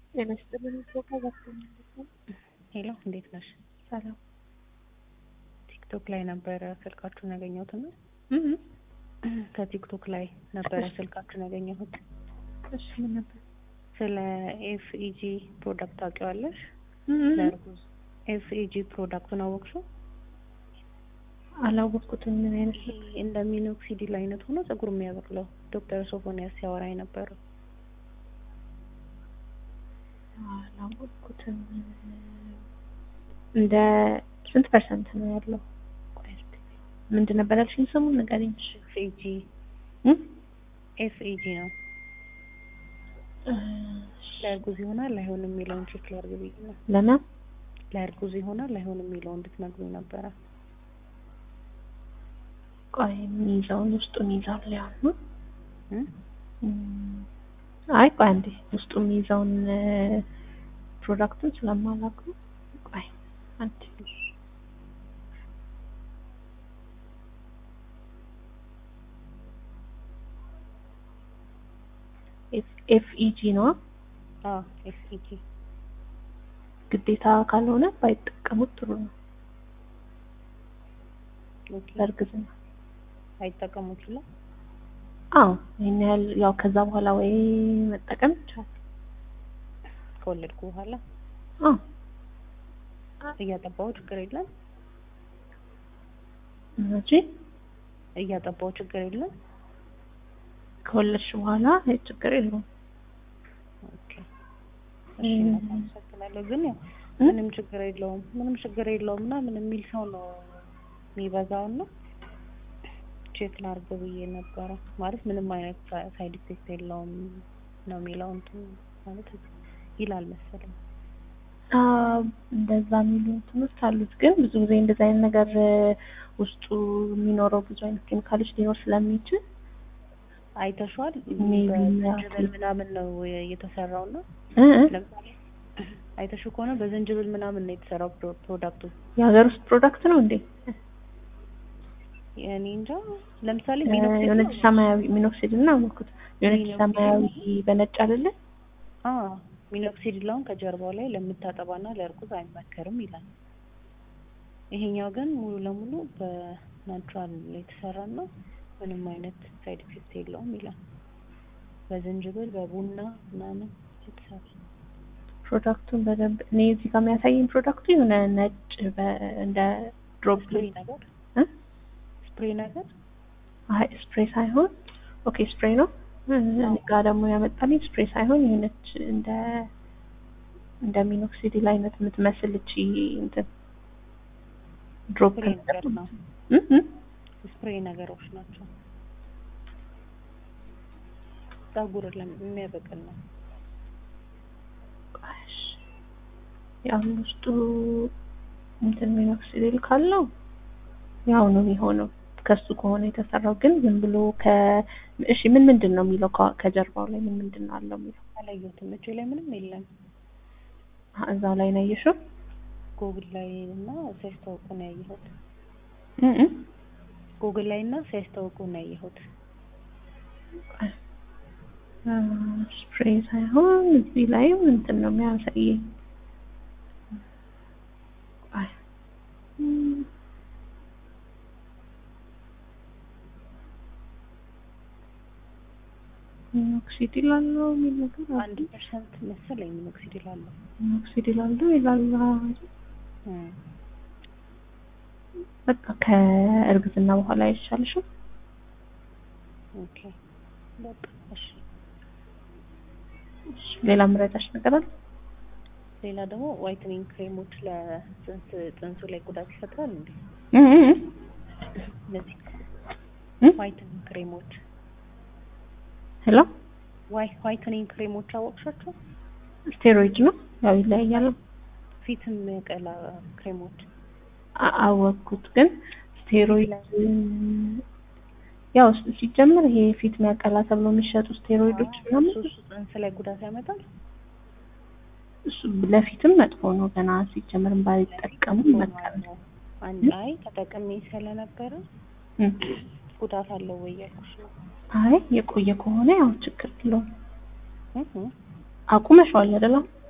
ጤና ይስጥልኝ። ኢትዮጵያ ሄሎ እንዴት ነሽ? ሰላም። ቲክቶክ ላይ ነበረ ስልካችሁን ያገኘሁት እና ከቲክቶክ ላይ ነበረ ስልካችሁን ያገኘሁት። እሺ ምን ነበር? ስለ ኤፍኢጂ ፕሮዳክት ታውቂዋለሽ? ለእርጉዝ ኤፍኢጂ ፕሮዳክቱን አወቅሽው? አላወቅኩትም። ምን አይነት ይሄ እንደ ሚኖክሲዲል አይነት ሆኖ ፀጉር የሚያበቅለው ዶክተር ሶፎንያስ ሲያወራ የነበረው አላወቅኩትም። እንደ ስንት ፐርሰንት ነው ያለው? ቆይ እስኪ ምንድን ነበር ያልሽኝ? ስሙን ንገሪኝ። ኤፍኢጂ ኤፍኢጂ ነው። ለእርጉዝ ይሆናል አይሆንም የሚለውን ቼክ ላድርግ ብዬ ነው። ለምን ለእርጉዝ ይሆናል አይሆንም የሚለውን እንድትነግሩኝ ነበረ። ቆይ የሚይዘውን ውስጡን ይዛል ያው ነው። እ? አይ ቆይ አንዴ ውስጡ የሚይዘውን ፕሮዳክቱን ስለማላውቀው ቆይ አንዴ ኤፍኢጂ ነው አዎ ኤፍኢጂ ግዴታ ካልሆነ ባይጠቀሙት ጥሩ ነው። ኦኬ በእርግዝና አይጠቀሙ ይችላል። አዎ ይሄን ያህል ያው ከዛ በኋላ ወይ መጠቀም ይቻላል። ከወለድኩ በኋላ አዎ እያጠባው ችግር የለም። እንጂ እያጠባው ችግር የለም። ከወለድሽ በኋላ አይ ችግር የለውም። ኦኬ እሺ እናት አመሰግናለሁ። ግን ያው ምንም ችግር የለውም ምንም ችግር የለውም ምናምን የሚል ሰው ነው የሚበዛው እና ቼክ ላድርግ ብዬ ነበረ። ማለት ምንም አይነት ሳይድ ኢፌክት የለውም ነው የሚለው እንትን ማለት ይላል መሰለኝ። አዎ እንደዛ የሚሉ እንትኖች አሉት። ግን ብዙ ጊዜ እንደዛ አይነት ነገር ውስጡ የሚኖረው ብዙ አይነት ኬሚካሎች ሊኖር ስለሚችል አይተሽዋል? ሜቢ በዝንጅብል ምናምን ነው የተሰራው እና እ እ ለምሳሌ አይተሽው ከሆነ በዝንጅብል ምናምን ነው የተሰራው ፕሮ- ፕሮዳክቱ። የሀገር ውስጥ ፕሮዳክት ነው እንዴ? እኔ እንጃ ለምሳሌ እ ሚኖክሲዲል የሆነች ሰማያዊ ሚኖክሲድ እና አልኩት የሆነች ሚኖክሲድ ሰማያዊ በነጭ አይደለ? አዎ ሚኖክሲዲላውን ከጀርባው ላይ ለምታጠባና ለእርጉዝ አይመከርም ይላል። ይሄኛው ግን ሙሉ ለሙሉ በናቹራል የተሰራና ምንም አይነት ሳይድ ኢፌክት የለውም ይላል። በዝንጅብል በቡና ምናምን የተሰራ ፕሮዳክቱን በደንብ እኔ እዚህ ጋር የሚያሳየኝ ፕሮዳክቱ የሆነ ነጭ በ- እንደ ድሮፕ ስፕሬይ ነገር እ? ስፕሬይ ነገር አይ ስፕሬይ ሳይሆን ኦኬ ስፕሬይ ነው። እኔ ጋር ደግሞ ያመጣልኝ ስፕሬይ ሳይሆን የሆነች እንደ እንደ ሚኖክሲዲል አይነት የምትመስል እቺ እንትን ድሮፕ ስፕሬይ ነገር ነው። እ እ ስፕሬይ ነገሮች ናቸው። ፀጉር ለም- የሚያበቅል ነው። እሺ ያው ውስጡ እንትን ሚኖክሲዲል ካለው ያው ነው የሚሆነው ከሱ ከሆነ የተሰራው ግን ዝም ብሎ ከ እሺ ምን ምንድን ነው የሚለው ከ- ከጀርባው ላይ ምን ምንድን ነው አለው የሚለው አላየሁትም። እጄ ላይ ምንም የለም። አ- እዛው ላይ ነው ያየሽው ጎግል ላይ እና ሲያስታውቁ ነው ያየሁት። እ እ ጎግል ላይ እና ሲያስታውቁ ነው ያየሁት። አ፣ ስፕሬይ ሳይሆን እዚህ ላይ እንትን ነው የሚያሳየኝ አይ እም፣ ሚኖክሲዲል አለው የሚል ነገር አለ። አንድ ፐርሰንት መሰለኝ ሚኖክሲዲል አለው። ሚኖክሲዲል አለው ይላል። እም። በቃ ከእርግዝና በኋላ አይሻልሽም? ኦኬ በቃ እሺ። እሺ፣ ሌላ ምረዳሽ ነገር አለ? ሌላ ደግሞ ዋይትኒንግ ክሬሞች ለጽንስ ጽንሱ ላይ ጉዳት ይፈጥራል እንዴ? እ እ እ እነዚህ እ? ዋይትኒንግ ክሬሞች ሄሎ ዋይ ዋይትኒንግ ክሬሞች አወቅሻቸው? ስቴሮይድ ነው ያው ይለያያል። ፊትም የቀላ ክሬሞች አ- አወቅኩት ግን ስቴሮይድ ያው ስ- ሲጀምር ይሄ ፊት የሚያቀላ ተብሎ የሚሸጡ ስቴሮይዶች ምናምን እሱ እሱ ጽንስ ላይ ጉዳት ያመጣል። እሱ ለፊትም መጥፎ ነው። ገና ሲጀምር ባይጠቀሙ ይመከራል። አንድ አይ ተጠቅሜ ስለነበረ እም። ጉዳት አለው ወይ እያልኩሽ ነው። አይ የቆየ ከሆነ ያው ችግር የለውም። እህ አቁመሽዋል አይደለም?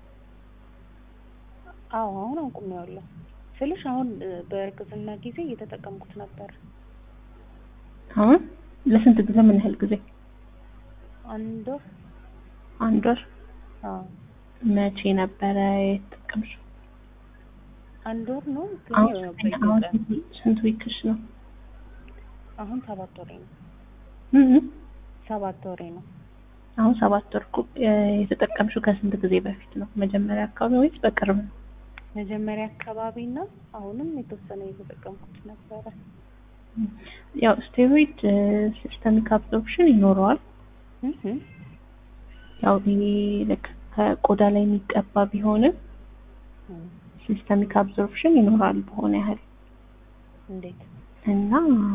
አዎ አሁን አቁሜዋለሁ ስልሽ አሁን እ፣ በእርግዝና ጊዜ እየተጠቀምኩት ነበር። አሁን ለስንት ጊዜ ምን ያህል ጊዜ? አንድ ወር አንድ ወር። አዎ መቼ ነበረ የተጠቀምሽው? አንድ ወር ነው ግን አሁን ያው ስንተኛ- አሁን በየቀኑ ስንት- ስንት ዊክሽ ነው? አሁን ሰባት ወሬ ነው እ እ ሰባት ወሬ ነው። አሁን ሰባት ወር እኮ እ፣ የተጠቀምሽው ከስንት ጊዜ በፊት ነው? መጀመሪያ አካባቢ ወይስ በቅርብ ነው? መጀመሪያ አካባቢ እና አሁንም የተወሰነ እየተጠቀምኩት ነበረ። ያው ስቴሮይድ ሲስተሚክ አብዞርፕሽን ይኖረዋል። እህ ያው ይሄ ልክ ከቆዳ ላይ የሚቀባ ቢሆንም እህ ሲስተሚክ አብዞርፕሽን ይኖራል በሆነ ያህል እንዴት እና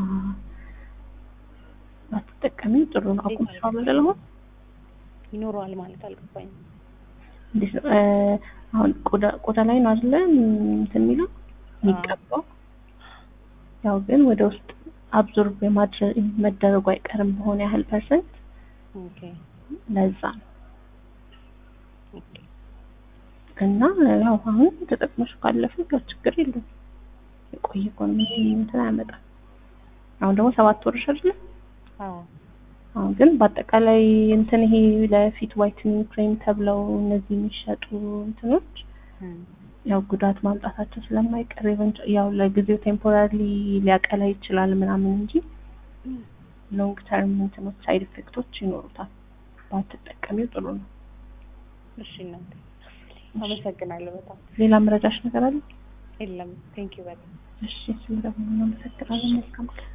ባትጠቀሚው ጥሩ ነው። አቁመሽዋል አይደል? አሁን ይኖረዋል ማለት አልገባኝም። እንዴት ነው እ፣ አሁን ቆዳ ቆዳ ላይ ነው አይደለ እንትን የሚለው የሚቀባው። ያው ግን ወደ ውስጥ አብዞርብ የማድረግ መደረጉ አይቀርም በሆነ ያህል ፐርሰንት። ኦኬ ለዛ ነው ኦኬ እና ያው አሁን ተጠቅመሽ ካለፈ ያው ችግር የለውም። የቆየ እኮ ነው ምንም እንትን አያመጣም። አሁን ደግሞ ሰባት ወርሽ አይደለ? አዎ አሁን ግን በአጠቃላይ እንትን ይሄ ለፊት ዋይትኒንግ ክሬም ተብለው እነዚህ የሚሸጡ እንትኖች እህ ያው ጉዳት ማምጣታቸው ስለማይቀር ኢቨንት ያው ለጊዜው ቴምፖራሪ ሊያቀላ ይችላል ምናምን እንጂ ሎንግ ተርም እንትኖች ሳይድ ኢፌክቶች ይኖሩታል። ባትጠቀሚው ጥሩ ነው። እሺ እናቴ አመሰግናለሁ በጣም ሌላ መረጃሽ ነገር አለ? የለም ቴንኪው በጣም እሺ ስለደወሉ አመሰግናለሁ። መልካም ቀን